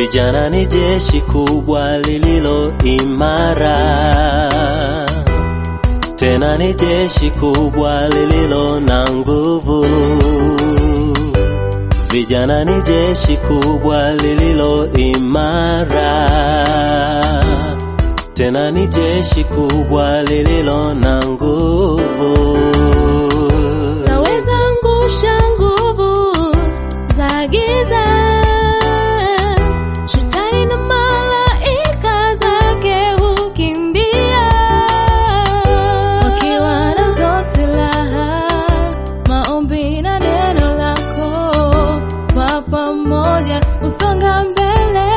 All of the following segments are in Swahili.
Vijana ni jeshi kubwa lililo imara, tena ni jeshi kubwa lililo na nguvu. Vijana ni jeshi kubwa lililo imara, tena ni jeshi kubwa lililo na nguvu. Naweza angusha nguvu za giza, shetani na malaika zake hukimbia, wakiwa nazo silaha, maombi na neno lako, kwa pamoja usonga mbele.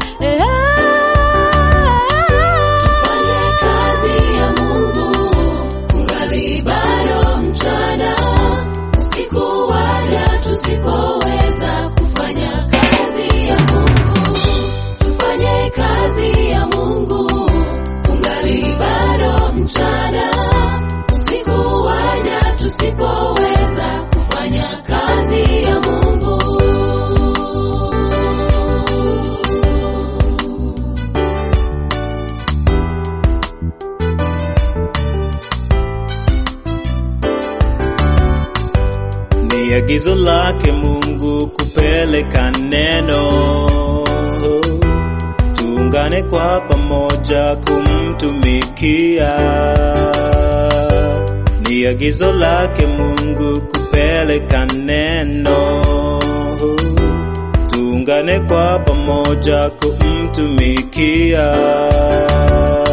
Tufanye kazi ya Mungu kungali bado mchana, usiku waja tusipoweza kufanya kazi ya Mungu. Tufanye kazi ya Mungu kungali bado mchana, usiku waja tusipoweza kufanya kazi ya Mungu. Ni agizo lake Mungu kupeleka neno, tuungane kwa pamoja kumtumikia. Ni agizo lake Mungu kupeleka neno, tuungane kwa pamoja kumtumikia.